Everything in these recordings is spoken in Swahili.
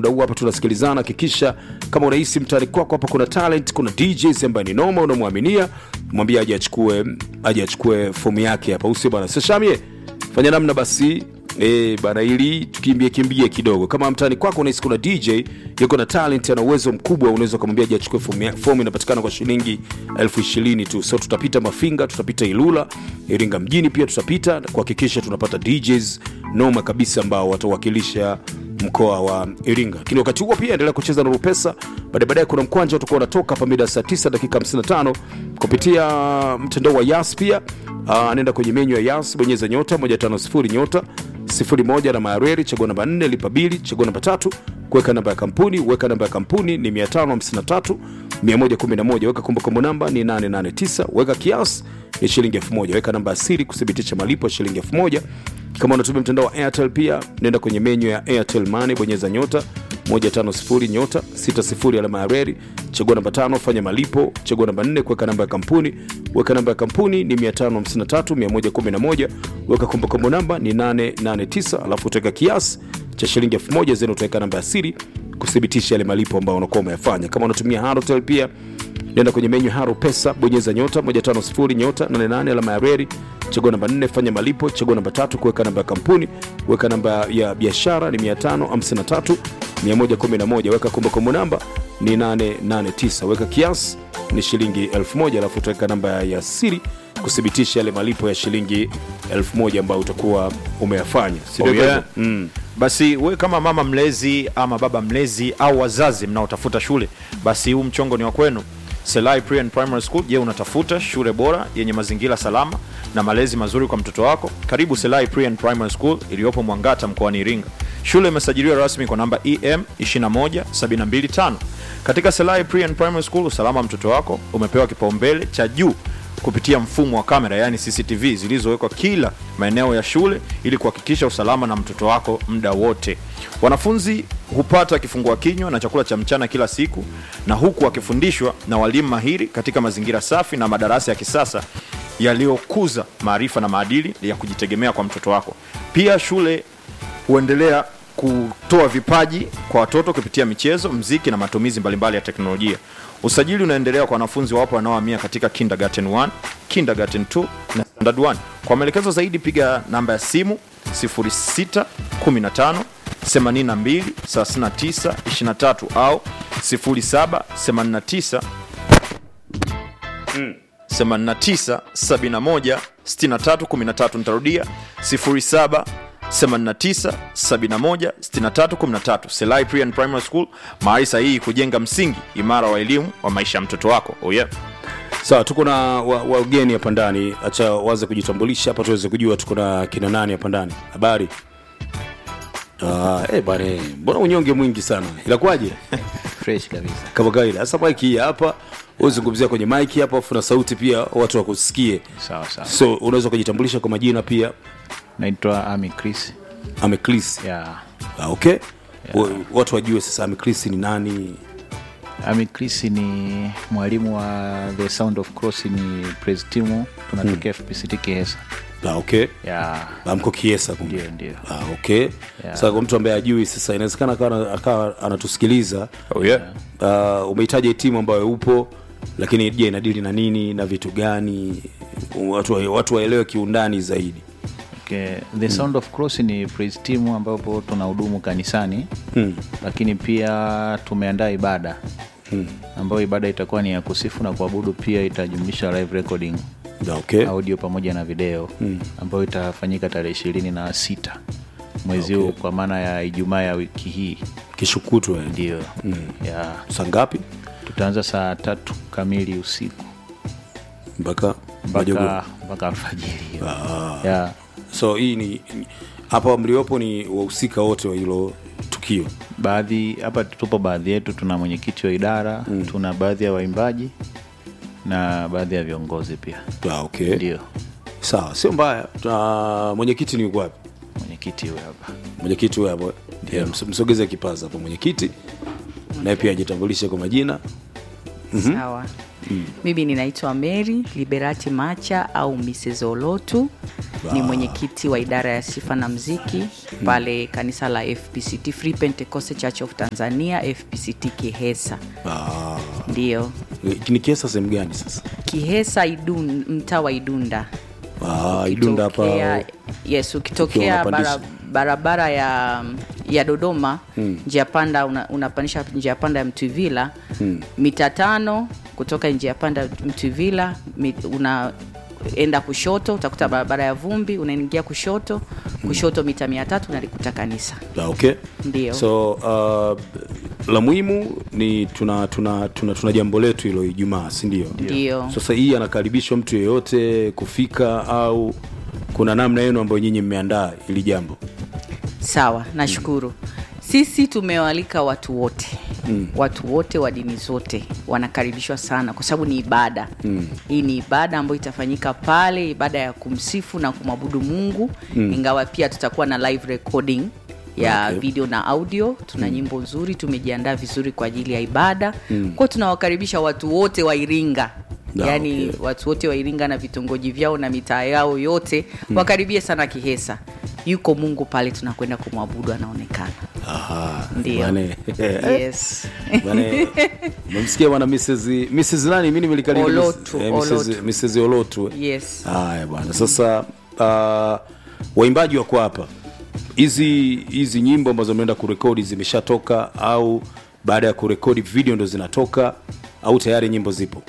muda huu hapa tunasikilizana hakikisha kama unahisi mtaani kwako hapa kuna talent kuna djs ambaye ni noma unamwaminia mwambie aje achukue aje achukue fomu yake hapa usio bana sashamie fanya namna basi E, bana ili tukimbie kimbie kidogo kama mtaani kwako unahisi kuna dj yuko na talent ana uwezo mkubwa unaweza ukamwambia aje achukue fomu ya- fomu inapatikana kwa shilingi elfu ishirini tu so tutapita mafinga tutapita ilula iringa mjini pia tutapita kuhakikisha tunapata djs noma kabisa ambao watawakilisha mkoa wa iringa lakini wakati huo pia endelea kucheza na rupesa baadaye baadaye kuna mkwanja utakuwa unatoka hapa mida saa 9 dakika 55 kupitia mtandao wa yas pia Ah, anaenda kwenye menyu ya yas bonyeza nyota 150 nyota 01 na maareri chagua namba 4 lipa bili chagua namba tatu kuweka namba ya kampuni weka namba ya kampuni ni 553 111 weka kumbukumbu namba ni 889 weka kiasi ni shilingi 1000 weka namba ya siri kuthibitisha malipo ya shilingi 1000 kama unatumia mtandao wa airtel pia nenda kwenye menyu ya airtel money bonyeza nyota 150 nyota 60 alama ya reri chagua namba tano fanya malipo chagua namba 4 kuweka namba ya kampuni weka namba ya kampuni ni 553111 weka kumbukumbu namba ni 889 alafu utaweka kiasi cha shilingi 1000 zeni utaweka namba ya siri kuthibitisha yale malipo ambayo unakuwa umeyafanya kama unatumia Halotel pia nenda kwenye menyu haro pesa bonyeza nyota 150 nyota 88 alama ya reri chagua namba 4 fanya malipo chagua namba tatu kuweka namba ya kampuni weka namba ya biashara ni 553 111 weka kumbukumbu namba ni 889 weka kiasi ni shilingi 1000 alafu utaweka namba ya siri kuthibitisha yale malipo ya shilingi 1000 ambayo utakuwa umeyafanya si Oh, ndio yeah. hivyo? mm. basi we kama mama mlezi ama baba mlezi au wazazi mnaotafuta shule basi huu mchongo ni wa kwenu selai Pre and primary school je unatafuta shule bora yenye mazingira salama na malezi mazuri kwa mtoto wako karibu selai Pre and primary school iliyopo mwangata mkoani iringa shule imesajiliwa rasmi kwa namba em 21725 katika selai Pre and primary school usalama wa mtoto wako umepewa kipaumbele cha juu kupitia mfumo wa kamera yani cctv zilizowekwa kila maeneo ya shule ili kuhakikisha usalama na mtoto wako muda wote wanafunzi hupata kifungua kinywa na chakula cha mchana kila siku na huku wakifundishwa na walimu mahiri katika mazingira safi na madarasa ya kisasa yaliyokuza maarifa na maadili ya kujitegemea kwa mtoto wako pia shule huendelea kutoa vipaji kwa watoto kupitia michezo mziki na matumizi mbalimbali ya teknolojia usajili unaendelea kwa wanafunzi wapo wanaohamia katika kindergarten 1 kindergarten 2 na standard 1 kwa maelekezo zaidi piga namba ya simu 0615 82 39 23 au 0789 89 71 63 13 nitarudia 07 89 71 63 13 Selai Pre and Primary School mahali sahihi kujenga msingi imara wa elimu wa maisha ya mtoto wako oh yeah. sawa tuko na wa- wageni hapa ndani acha waze kujitambulisha hapa tuweze kujua tuko na kina nani hapa ndani habari Ah, eh bwana eh, mbona unyonge mwingi sana inakuwaje fresh kabisa kama kawaida sasa mike hii hapa uzungumzia kwenye mike hapa afu na sauti pia watu wakusikie sawa sawa so unaweza kujitambulisha kwa majina pia naitwa ami chris ameclis ya ah, okay Wa- watu wajue sasa ameclis ni nani ami chris ni mwalimu wa the sound of cross ni praise team tunatokea fpct kihesa ah, okay ya Ah, mko kiesa kumbe ndio ndio ah, okay Yeah. sasa kwa mtu ambaye ajui sasa inawezekana akawa akawa anatusikiliza Oh yeah. uh, umehitaji hii timu ambayo upo lakini je inadili na nini na vitu gani watu, wa- watu waelewe kiundani zaidi okay. the sound of cross ni praise team ambapo tunahudumu kanisani hmm. lakini pia tumeandaa ibada hmm. ambayo ibada itakuwa ni ya kusifu na kuabudu pia itajumlisha live recording Ah, okay. audio pamoja na video mm. ambayo itafanyika tarehe ishirini na sita mwezi huu kwa maana ya ijumaa ya wiki hii kishukutwa ndio mm. ya saa ngapi tutaanza saa tatu kamili usiku mpaka majogo mpaka mpaka alfajiri hiyo ya so hii ni ni- hapa mliopo ni wahusika wote wa hilo tukio baadhi hapa tupo baadhi yetu tuna mwenyekiti wa idara mm. tuna baadhi ya waimbaji na baadhi ya viongozi pia ah, okay. ndio sawa sio mbaya uh, mwenyekiti ni yuko wapi mwenyekiti huyo hapa mwenyekiti huyo hapo Yeah, ms- msogeze kipaza hapo mwenyekiti naye pia ajitambulishe kwa majina sawa mimi ninaitwa mary liberati macha au mrs olotu ni mwenyekiti wa idara ya sifa na mziki pale kanisa la fpct free pentecost church of tanzania fpct kihesa Ah, ndio ni kiesa sehemu gani sasa kihesa Idun, mtaa wa idunda Ah, idunda hapa Ukitokea- yes ukiwa ukitokea unapandisha. bara, barabara ya ya dodoma mm. njia panda una, unapandisha njia panda ya mtwivila mm. mita tano kutoka njia panda mtwivila mi- unaenda kushoto utakuta barabara ya vumbi unaingia kushoto kushoto mita mia tatu unalikuta kanisa Ah, okay Ndio. so uh, la muhimu ni tuna tuna tuna, tuna jambo letu hilo ijumaa si ndio Ndio. sasa hii anakaribishwa mtu yeyote kufika au kuna namna yenu ambayo nyinyi mmeandaa ili jambo sawa nashukuru sisi tumewalika watu wote mm. watu wote wa dini zote wanakaribishwa sana kwa sababu ni ibada mm. hii ni ibada ambayo itafanyika pale ibada ya kumsifu na kumwabudu mungu mm. ingawa pia tutakuwa na live recording ya Okay. video na audio tuna mm. nyimbo nzuri tumejiandaa vizuri kwa ajili ya ibada mm. kwao tunawakaribisha watu wote wa iringa Ah, yaani okay. watu wote wa iringa na vitongoji vyao na mitaa yao yote mm. wakaribie sana kihesa yuko mungu pale tunakwenda kumwabudu anaonekana Aha, Ndio. bane. yes Bane, umemsikia bwana Mrs. Mrs. nani mimi nimelikariri Olotu, eh, Mrs. Olotu. Mrs. Olotu eh. yes haya bwana sasa uh, waimbaji wako hapa hizi hizi nyimbo ambazo ameenda kurekodi zimeshatoka au baada ya kurekodi video ndo zinatoka au tayari nyimbo zipo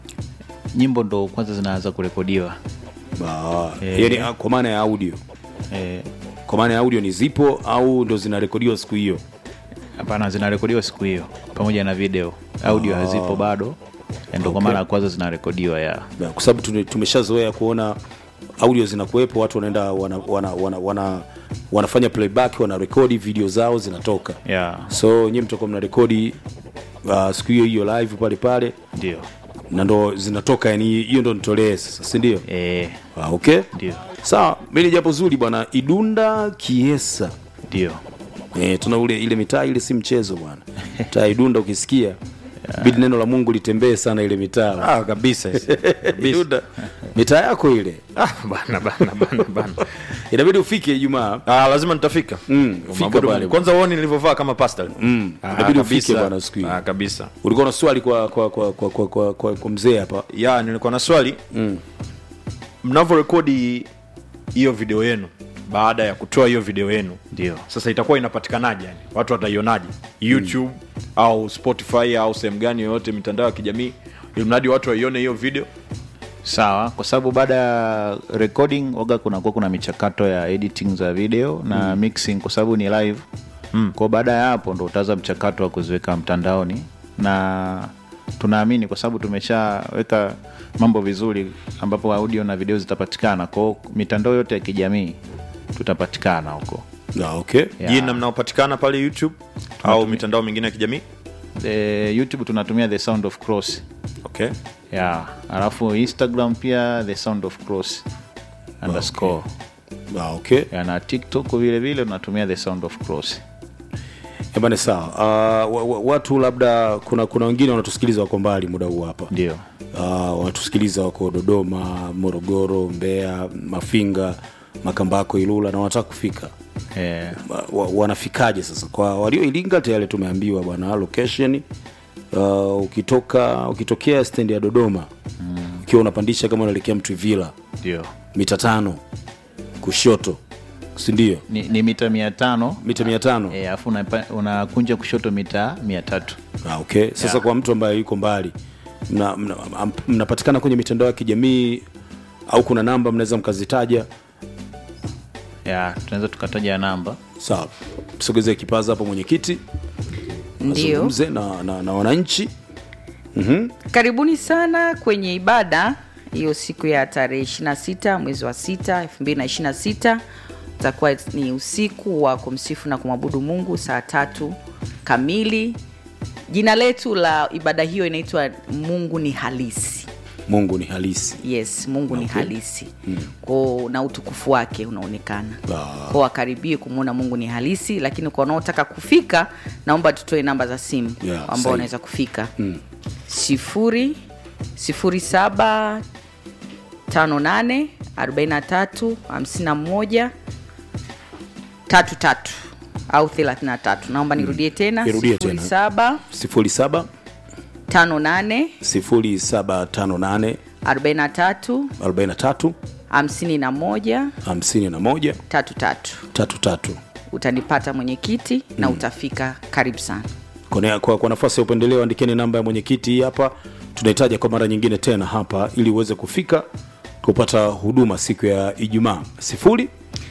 nyimbo ndo kwanza zinaanza kurekodiwa Ah, Eh. yani ah, kwa maana ya audio Eh, kwa maana ya audio ni zipo au ndo zinarekodiwa siku hiyo hapana zinarekodiwa siku hiyo pamoja na video audio hazipo bado ndo kwa mara ya kwanza zinarekodiwa ya Na kwa sababu tume- tumeshazoea kuona audio zinakuwepo watu wanaenda wana, wana, wana, wana, wanafanya playback wanarekodi video zao zinatoka ya so nyie mtakuwa mnarekodi uh, siku hiyo hiyo live pale pale ndio na ndo zinatoka yani hiyo ndo nitolee sasa sindio Eh, ah, okay ndio sawa mi ni jambo zuri bwana idunda kiesa ndio e, tuna ule ile mitaa ile si mchezo bwana taa idunda ukisikia bidi neno la mungu litembee sana ile mitaa ah, kabisa idunda mitaa yako ile ah, bana bana bana bana inabidi ufike ijumaa Ah, lazima nitafika Mm, fika Umwabudu pale. Mungu. kwanza uoni nilivyovaa kama pastor Mm, Ah, inabidi ufike kabisa. bwana siku hiyo. Ah, kabisa ulikuwa na swali kwa kwa kwa kwa, kwa, kwa, kwa, kwa mzee hapa ya nilikuwa na swali mm. mnavyorekodi hiyo video yenu baada ya kutoa hiyo video yenu ndio sasa itakuwa inapatikanaje yani watu wataionaje youtube mm. au spotify au sehemu gani yoyote mitandao ya kijamii ili mradi watu waione hiyo video sawa kwa sababu baada ya recording waga kunakuwa kuna michakato ya editing za video na mixing kwa sababu ni live mm. kwa baada ya hapo ndo utaanza mchakato wa kuziweka mtandaoni na tunaamini kwa sababu tumeshaweka mambo vizuri ambapo audio na video zitapatikana kwao mitandao yote ya kijamii tutapatikana huko ah, okay Yeah. jina mnaopatikana pale youtube au mitandao mingine ya kijamii e, youtube tunatumia the sound of cross okay ya alafu instagram pia the sound of cross underscore ah, okay ya, na tiktok vile vile tunatumia the sound of cross ebane sawa uh, wa, wa, watu labda kuna kuna wengine wanatusikiliza wako mbali muda huu hapa ndio uh, wanatusikiliza wako dodoma morogoro mbeya mafinga makambako ilula na wanataka kufika eh, wa, wa, wanafikaje sasa kwa walio ilinga tayari tumeambiwa bwana location uh, ukitoka ukitokea stendi ya dodoma mm. ukiwa unapandisha kama unaelekea mtwivila ndio mita tano kushoto sindio ni, ni mita mia tano mita mia tano eh, alafu unapa- unakunja kushoto mita mia tatu ah, okay sasa Yeah. kwa mtu ambaye yuko mbali mnapatikana mna, am- mnapatikana kwenye mitandao ya kijamii au kuna namba mnaweza mkazitaja ya tunaweza tukataja namba sawa tusogezee kipaza hapo mwenyekiti ndio azungumze na, na, na wananchi karibuni sana kwenye ibada hiyo siku ya tarehe 26 mwezi wa 6 226 utakuwa ni usiku wa kumsifu na kumwabudu mungu saa tatu kamili jina letu la ibada hiyo inaitwa mungu ni halisi mungu ni halisi yes mungu ni Okay. halisi mm. ko na utukufu wake unaonekana Ah. ko wakaribie kumwona mungu ni halisi lakini kwa wanaotaka kufika naomba tutoe namba za simu Yeah, ambao sahi. wanaweza kufika mm. sifuri sifuri saba tano nane arobaini na tatu hamsini na moja tatu tatu au thelathini na tatu naomba nirudie tena Irudie sifuri tena. saba 07 tano nane 0758 arobaini na tatu 43 hamsini na moja 51 tatu tatu 33 utanipata mwenyekiti na utafika karibu sana kwa, kwa, kwa nafasi ya upendeleo andikeni namba ya mwenyekiti hii hapa tunahitaja kwa mara nyingine tena hapa ili uweze kufika kupata huduma siku ya ijumaa sifuri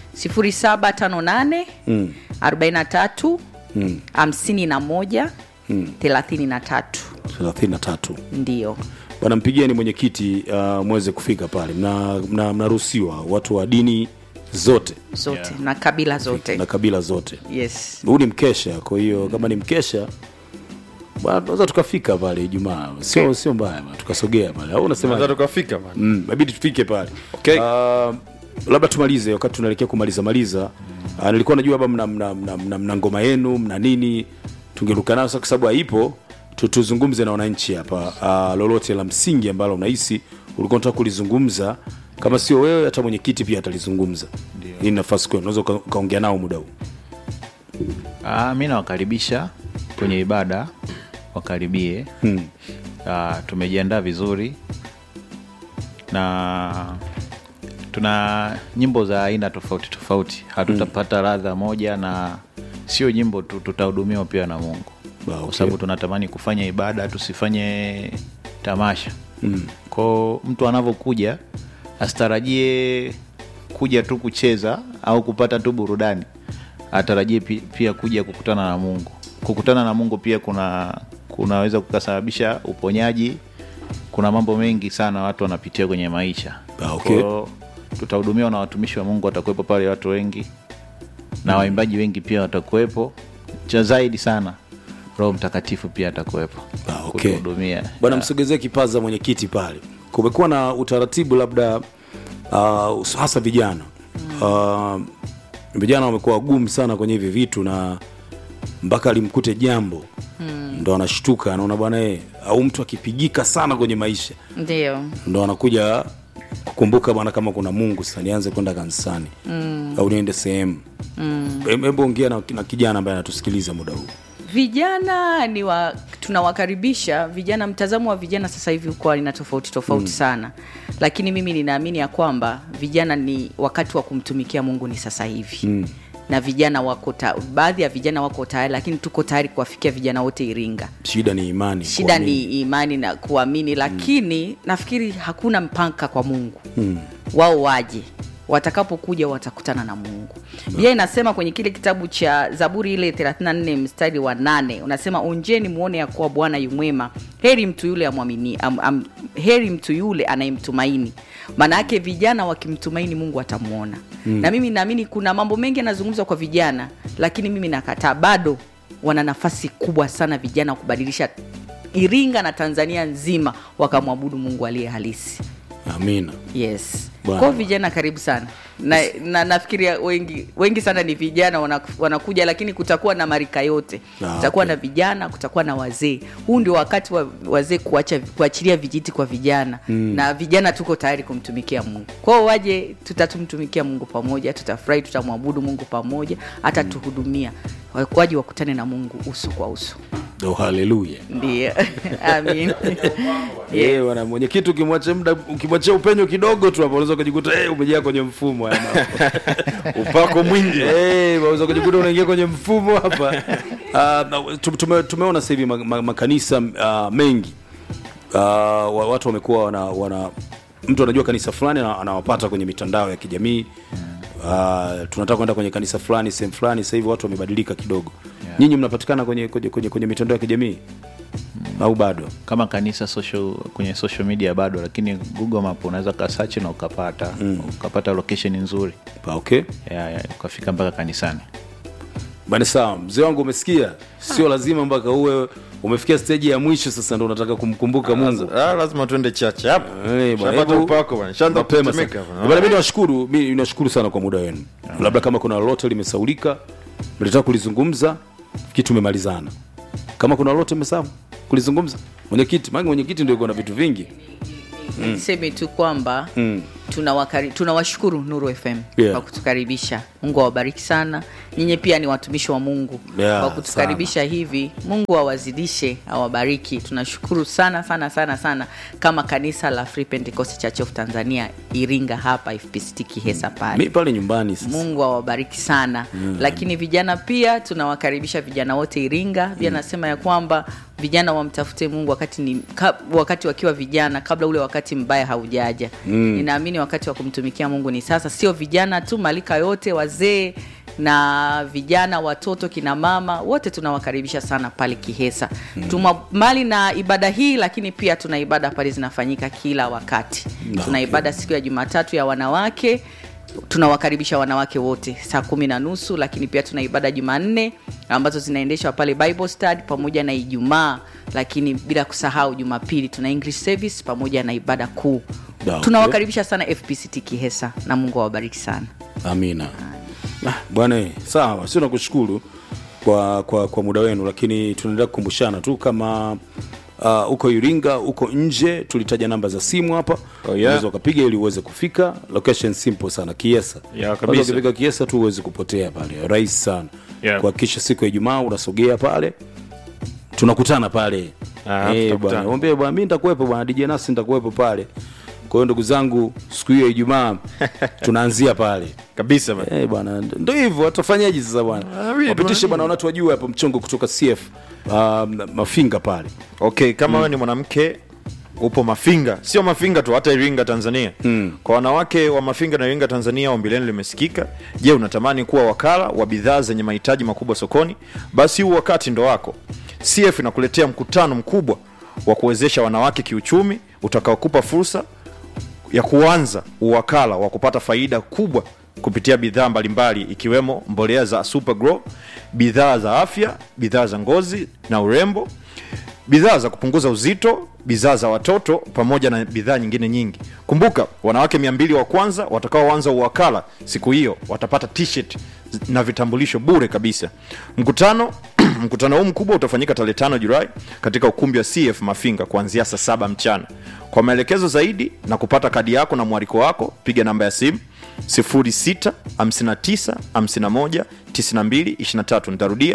0758 43 51 33 33 ndio bwana mpigieni mwenyekiti uh, mweze kufika pale mnaruhusiwa mna, mnaruhusiwa watu wa dini zote zote na kabila zote na kabila zote yes huu ni mkesha kwa hiyo kama ni mkesha bwana, tunaweza tukafika pale ijumaa sio sio mbaya bwana, tukasogea pale au unasema Tunaweza tukafika bana. mm, inabidi tufike pale Okay. uh, labda tumalize wakati tunaelekea kumaliza maliza uh, nilikuwa najua labda mna, mna, mna, mna, mna ngoma yenu mna nini tungeruka nayo sasa kwa sababu haipo tu- tuzungumze na wananchi hapa uh, lolote la msingi ambalo unahisi ulikuwa unataka kulizungumza kama sio wewe hata mwenyekiti pia atalizungumza hii ni nafasi kwenu unaweza uka- ukaongea nao muda huu Ah, mi nawakaribisha kwenye ibada wakaribie hmm. Ah, tumejiandaa vizuri na tuna nyimbo za aina tofauti tofauti hatutapata radha moja na sio nyimbo tu tutahudumiwa pia na mungu Ah, okay. kwa sababu tunatamani kufanya ibada tusifanye tamasha mm. kwao mtu anavyokuja asitarajie kuja tu kucheza au kupata tu burudani atarajie pi- pia kuja kukutana na mungu kukutana na mungu pia kuna kunaweza kukasababisha uponyaji kuna mambo mengi sana watu wanapitia kwenye maisha Ah, okay. Kwao, tutahudumiwa na watumishi wa mungu watakuwepo pale watu wengi na waimbaji wengi pia watakuwepo cha zaidi sana roho mtakatifu pia atakuwepo Ah, okay. kutuhudumia bwana msogezee kipaza mwenyekiti pale kumekuwa na utaratibu labda uh, hasa vijana uh, vijana wamekuwa wagumu sana kwenye hivi vitu na mpaka alimkute jambo mm. ndo anashtuka anaona bwana eh, au mtu akipigika sana kwenye maisha ndio ndo anakuja kukumbuka bwana kama kuna mungu sasa nianze kwenda kanisani mm. au niende sehemu mm. hebu ongea na, na kijana ambaye anatusikiliza muda huu vijana ni wa tunawakaribisha vijana mtazamo wa vijana sasa hivi uko aina tofauti tofauti mm. sana lakini mimi ninaamini ya kwamba vijana ni wakati wa kumtumikia mungu ni sasa hivi mm. na vijana wako ta, baadhi ya vijana wako tayari lakini tuko tayari kuwafikia vijana wote iringa shida ni imani shida kuamini. ni imani na kuamini lakini mm. nafikiri hakuna mpaka kwa mungu mm. wao waje watakapokuja watakutana na mungu bia inasema kwenye kile kitabu cha zaburi ile 34 mstari wa nane unasema onjeni muone ya kuwa bwana yumwema heri mtu yule amwamini am, am, heri mtu yule anayemtumaini maana yake vijana wakimtumaini mungu atamwona mm. na mimi naamini kuna mambo mengi yanazungumzwa kwa vijana lakini mimi nakataa bado wana nafasi kubwa sana vijana kubadilisha iringa na tanzania nzima wakamwabudu mungu aliye halisi amina yes Bwana. kwao vijana karibu sana na, na nafikiria wengi wengi sana ni vijana wana- wanakuja lakini kutakuwa na marika yote Ah, kutakuwa okay. na vijana kutakuwa na wazee huu ndio wakati wa wazee kuacha kuachilia vijiti kwa vijana mm. na vijana tuko tayari kumtumikia mungu kwao waje tutatumtumikia mungu pamoja tutafurahi tutamwabudu mungu pamoja hata tuhudumia waje wakutane na mungu uso kwa uso oh, haleluya ndio amin Yeah, bwana mwenyekiti ukimwachia muda ukimwachia upenyo kidogo tu hapo unaweza kujikuta hey, umejaa kwenye mfumo haya mambo. upako mwingi hey, unaweza kujikuta unaingia kwenye mfumo hapa uh, tume, tumeona sasa hivi ma- ma- makanisa uh, mengi uh, wa- watu wamekuwa wana, wana mtu anajua kanisa fulani ana- anawapata kwenye mitandao ya kijamii uh, tunataka kwenda kwenye kanisa fulani sehemu fulani sasa hivi watu wamebadilika kidogo Yeah. nyinyi mnapatikana kwenye, kwenye, kwenye, kwenye mitandao ya kijamii au bado kama kanisa social, kwenye social media bado lakini google map unaweza kasearch na ukapata mm. ukapata location nzuri Pa, okay ya, ya, ukafika mpaka kanisani bani sawa mzee wangu umesikia sio lazima mpaka uwe umefikia steji ya mwisho sasa ndo unataka kumkumbuka mungu Ah, lazima tuende chache hapo Eh, bwana, Shapata hebu- upako bwana shaanza mapema kutetemeka sana. bwana. Bwana, mi nawashukuru mi nashukuru sana kwa muda wenu labda kama kuna lolote limesaulika mlitaka kulizungumza kitu tumemalizana kama kuna lolote mmesahau kulizungumza mwenyekiti maana mwenyekiti ndio iko na vitu vingi niseme tu kwamba tunawakari- tunawashukuru nuru fm Yeah. kwa kutukaribisha mungu awabariki sana nyinyi pia ni watumishi wa mungu Yeah, kwa kutukaribisha hivi mungu awazidishe awabariki tunashukuru sana sana sana sana kama kanisa la free pentecost church of tanzania iringa hapa fpct kihesa pale mi pale nyumbani sasa mungu awabariki sana mm. lakini vijana pia tunawakaribisha vijana wote iringa pia nasema ya kwamba vijana wamtafute mungu wakati ni ka, wakati wakiwa vijana kabla ule wakati mbaya haujaja mm. ninaamini wakati wa kumtumikia mungu ni sasa sio vijana tu malika yote wazee na vijana watoto kina mama wote tunawakaribisha sana pale kihesa mm. tuma mbali na ibada hii lakini pia tuna ibada pale zinafanyika kila wakati Na, tuna okay. ibada siku ya jumatatu ya wanawake tunawakaribisha wanawake wote saa kumi na nusu lakini pia tuna ibada jumanne ambazo zinaendeshwa pale bible study pamoja na ijumaa lakini bila kusahau jumapili tuna english service pamoja na ibada kuu Da, okay. tunawakaribisha sana fpct kihesa na mungu awabariki sana amina Ah, bwana sawa sio nakushukuru kwa, kwa, kwa muda wenu lakini tunaendelea kukumbushana tu kama uh, uko iringa uko nje tulitaja namba za simu hapa Oh, yeah. unaweza ukapiga ili uweze kufika location simple sana kiesa Yeah, kabisa. Kwanza ukifika kiesa tu uweze kupotea pale rahisi sana Yeah. kuhakikisha siku ya ijumaa unasogea pale tunakutana pale Ah, Eh, tutakutana. bwana mwambie bwana mi nitakuwepo bwana dj nasi nitakuwepo pale kwa hiyo ndugu zangu siku hiyo ya ijumaa tunaanzia pale kabisa bana. Eh, bwana ndo hivyo watafanyaje sasa bwana Ah, mimi wapitishe bwana, bwana wanatu wajue hapo mchongo kutoka cf um, mafinga pale okay kama wewe ni mwanamke upo mafinga sio mafinga tu hata iringa tanzania mm. kwa wanawake wa mafinga na iringa tanzania ombi lenu limesikika je unatamani kuwa wakala wa bidhaa zenye mahitaji makubwa sokoni basi huu wakati ndo wako cf inakuletea mkutano mkubwa wa kuwezesha wanawake kiuchumi utakaokupa fursa ya kuanza uwakala wa kupata faida kubwa kupitia bidhaa mbalimbali ikiwemo mbolea za super grow bidhaa za afya bidhaa za ngozi na urembo bidhaa za kupunguza uzito bidhaa za watoto pamoja na bidhaa nyingine nyingi kumbuka wanawake 200 wa kwanza watakaoanza uwakala siku hiyo watapata t-shirt na vitambulisho bure kabisa mkutano mkutano huu mkubwa utafanyika tarehe 5 julai katika ukumbi wa cf mafinga kuanzia saa saba mchana kwa maelekezo zaidi na kupata kadi yako na mwaliko wako piga namba ya simu 06 59 51 92 23 nitarudia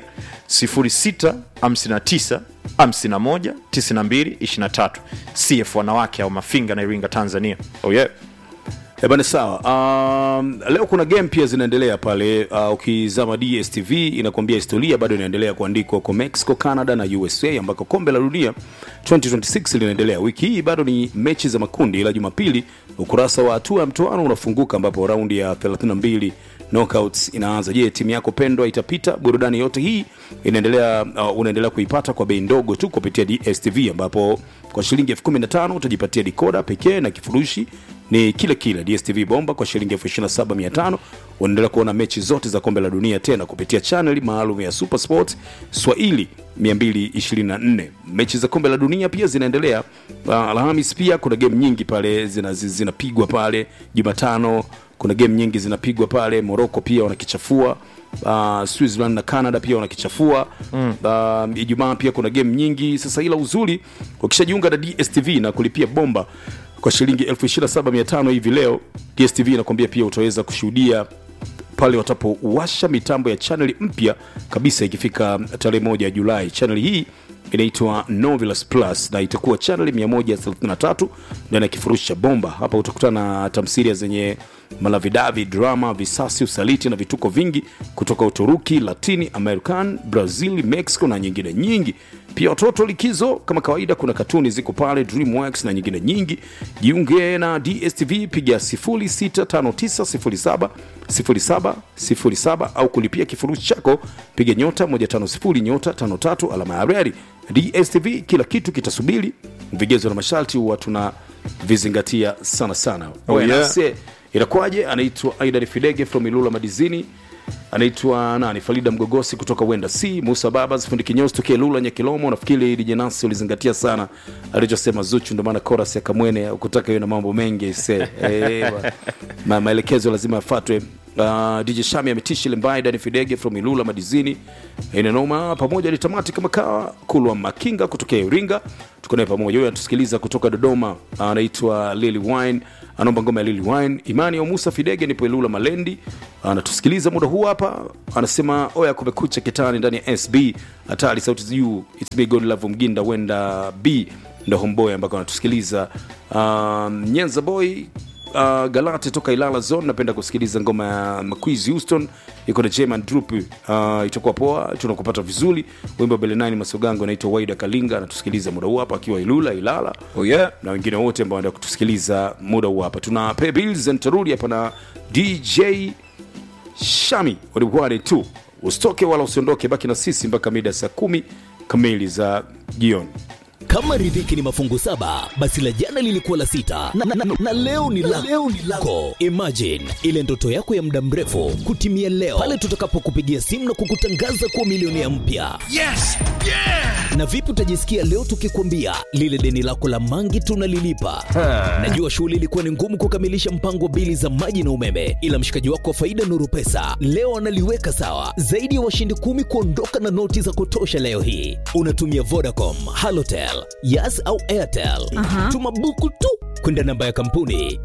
06 59 51 92 23 cf wanawake au mafinga na iringa tanzania oh yeah. Eh, bana sawa um, leo kuna game pia zinaendelea pale uh, ukizama dstv inakuambia historia bado inaendelea kuandikwa kwa mexico canada na usa ambako kombe la dunia 2026 linaendelea wiki hii bado ni mechi za makundi ila jumapili ukurasa wa hatua ya mtoano unafunguka ambapo raundi ya 32 knockouts inaanza je timu yako pendwa itapita burudani yote hii inaendelea uh, unaendelea kuipata kwa bei ndogo tu kupitia dstv ambapo kwa shilingi 15 utajipatia dikoda pekee na kifurushi ni kile kile dstv bomba kwa shilingi 275 unaendelea kuona mechi zote za kombe la dunia tena kupitia chaneli maalum ya super sport swahili 224 mechi za kombe la dunia pia zinaendelea uh, alhamis pia kuna game nyingi pale zinapigwa zina zinapigwa pale jumatano kuna game nyingi zinapigwa pale morocco pia wanakichafua uh, switzerland na canada pia wanakichafua mm. uh, ijumaa pia kuna game nyingi sasa ila uzuri ukishajiunga na dstv na kulipia bomba kwa shilingi 275 hivi leo dstv inakwambia pia utaweza kushuhudia pale watapowasha mitambo ya chaneli mpya kabisa ikifika tarehe moja julai chaneli hii inaitwa novelas plus na itakuwa chaneli 133 ndani ya kifurushi cha bomba hapa utakutana na tamsiria zenye malavidavi drama visasi usaliti na vituko vingi kutoka uturuki latini american brazil mexico na nyingine nyingi pia watoto likizo kama kawaida kuna katuni ziko pale dreamworks na nyingine nyingi jiunge na dstv piga 065907 0707 au kulipia kifurushi chako piga nyota 150 nyota 53 alama ya reri dstv kila kitu kitasubiri vigezo na masharti huwa tuna vizingatia sana sana Oh, Oya, yeah. nase, inakuwaje anaitwa aidan fidege from ilula madizini anaitwa nani farida mgogosi kutoka wenda c musa babas fundi kinyozi tokea lula nyakilomo nafikiri dijenasi ulizingatia sana alichosema zuchu ndio maana koras ya kamwene ukutaka hiyo na mambo mengi se e, ma, maelekezo lazima yafatwe Uh, DJ Shami ametishi Lembai, Dani Fidege from Ilula Madizini, inanoma pamoja ni tamati kama kawa Kulwa Makinga kutokea Iringa, tuko naye pamoja. Huyo anatusikiliza kutoka Dodoma, anaitwa Lily Wine, anaomba ngoma ya Lily Wine. Imani ya Musa Fidege nipo Ilula Malendi, anatusikiliza muda huu hapa, anasema oya, kumekucha kitani ndani ya SB hatari, sauti za juu, it's me God love Mginda wenda B ndo homeboy ambako anatusikiliza. Um, Nyenza boy uh, galate toka ilala zone napenda kusikiliza ngoma ya maquiz houston iko na jeman drup uh, itakuwa poa tunakupata vizuri wimbo bele 9 masogango anaitwa waida kalinga anatusikiliza muda huu hapa akiwa ilula ilala Oh, yeah. na wengine wote ambao wanaenda kutusikiliza muda huu hapa tuna pay bills and tarudi hapa na dj shami walikuwa tu usitoke wala usiondoke baki na sisi mpaka mida saa kumi kamili za jioni kama riziki ni mafungu saba basi la jana lilikuwa la sita na, na, na, na leo ni la leo ni lako imagine ile ndoto yako ya muda mrefu kutimia leo pale tutakapokupigia simu na kukutangaza kuwa milionea mpya Yes! Yeah! na vipi utajisikia leo tukikwambia lile deni lako la mangi tunalilipa najua shughuli ilikuwa ni ngumu kukamilisha mpango wa bili za maji na umeme ila mshikaji wako wa faida nuru pesa leo analiweka sawa zaidi ya washindi kumi kuondoka na noti za kutosha leo hii unatumia vodacom halotel yas au airtel tuma buku tu kwenda namba ya kampuni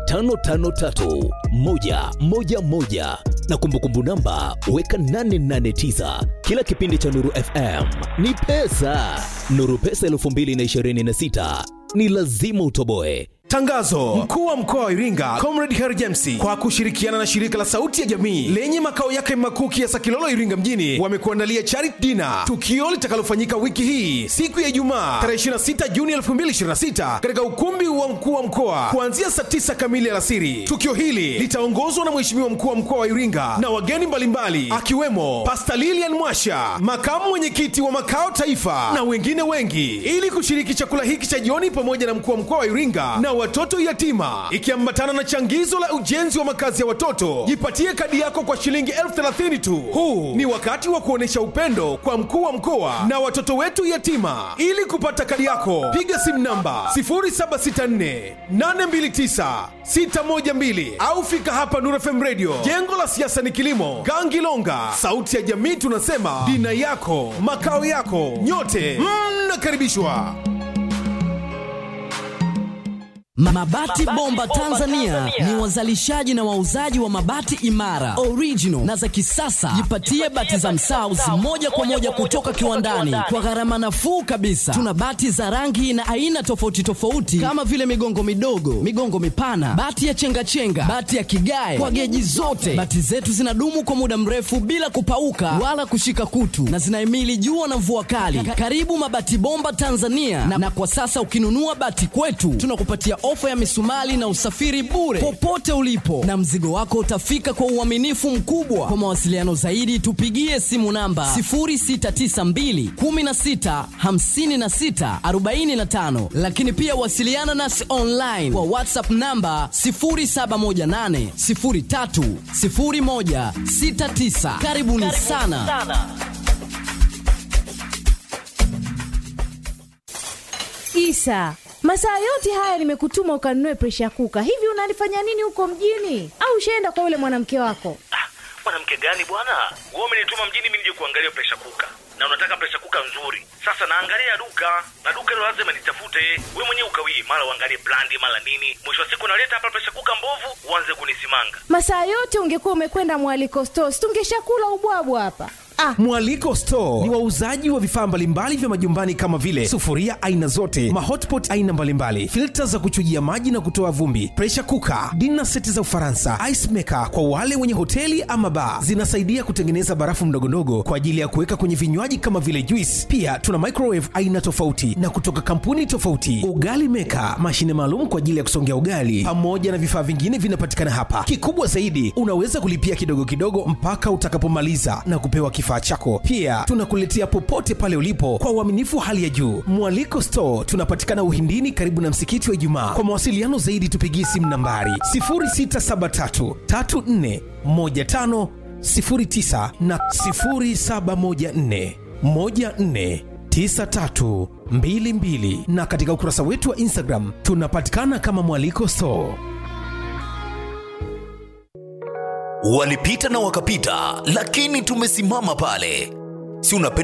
553111 na kumbukumbu namba weka 889 kila kipindi cha nuru fm ni pesa nuru pesa 226 ni lazima utoboe Tangazo: mkuu wa mkoa wa Iringa Comrade Harry James kwa kushirikiana na shirika la Sauti ya Jamii lenye makao yake makuu Kiasa Kilolo, Iringa mjini wamekuandalia charity dinner, tukio litakalofanyika wiki hii siku ya Ijumaa tarehe 26 Juni 2026 katika ukumbi wa mkuu wa mkoa kuanzia saa 9 kamili alasiri. Tukio hili litaongozwa na Mheshimiwa mkuu wa mkoa wa Iringa na wageni mbalimbali akiwemo Pastor Lilian Mwasha, makamu mwenyekiti wa makao taifa na wengine wengi, ili kushiriki chakula hiki cha jioni pamoja na mkuu wa mkoa wa Iringa na watoto yatima, ikiambatana na changizo la ujenzi wa makazi ya watoto. Jipatie kadi yako kwa shilingi elfu thelathini tu. Huu ni wakati wa kuonyesha upendo kwa mkuu wa mkoa na watoto wetu yatima. Ili kupata kadi yako, piga simu namba 0764 829 612 au fika hapa Nuru FM Radio, jengo la siasa ni kilimo, Gangilonga. Sauti ya jamii tunasema dina yako makao yako, nyote mnakaribishwa. Mabati Bomba Tanzania ni wazalishaji na wauzaji wa mabati imara, original na za kisasa. Jipatie bati za Msauzi moja kwa moja kutoka kiwandani kwa gharama nafuu kabisa. Tuna bati za rangi na aina tofauti tofauti kama vile migongo midogo, migongo mipana, bati ya chengachenga, bati ya kigae kwa geji zote. Bati zetu zinadumu kwa muda mrefu bila kupauka wala kushika kutu na zinahimili jua na mvua kali. Karibu Mabati Bomba Tanzania na, na kwa sasa ukinunua bati kwetu tunakupatia ofa ya misumali na usafiri bure popote ulipo, na mzigo wako utafika kwa uaminifu mkubwa. Kwa mawasiliano zaidi, tupigie simu namba 0692 16 56 45, lakini pia wasiliana nasi online kwa WhatsApp namba 0718 03 01 69. Karibuni sana. Isa, masaa yote haya nimekutuma ukanunue presha kuka. Hivi unalifanya nini huko mjini? Au ushaenda kwa yule mwanamke wako? mwanamke gani bwana wewe umenituma mjini mimi nije kuangalia presha kuka na unataka presha kuka nzuri sasa naangalia duka na duka hilo lazima nitafute wewe mwenyewe ukawie mara uangalie brandi mara nini mwisho wa siku naleta hapa presha kuka mbovu uanze kunisimanga Masaa yote ungekuwa umekwenda mwaliko stores, tungeshakula ubwabwa hapa. Ah, Mwaliko Store ni wauzaji wa vifaa mbalimbali vya majumbani kama vile sufuria aina zote, mahotpot aina mbalimbali, filta za kuchujia maji na kutoa vumbi, pressure cooker, dinner seti za Ufaransa, ice maker kwa wale wenye hoteli ama bar. Zinasaidia kutengeneza barafu ndogondogo kwa ajili ya kuweka kwenye vinywaji kama vile juice. Pia tuna microwave aina tofauti na kutoka kampuni tofauti, ugali maker, mashine maalum kwa ajili ya kusongea ugali, pamoja na vifaa vingine vinapatikana hapa. Kikubwa zaidi, unaweza kulipia kidogo kidogo mpaka utakapomaliza na kupewa kifaa chako. Pia tunakuletea popote pale ulipo kwa uaminifu wa hali ya juu. Mwaliko Store tunapatikana Uhindini, karibu na msikiti wa Ijumaa. Kwa mawasiliano zaidi, tupigie simu nambari 0673 34 15 09 na 0714 14 9322 na katika ukurasa wetu wa Instagram tunapatikana kama Mwaliko Store. walipita na wakapita, lakini tumesimama pale. Si unapenda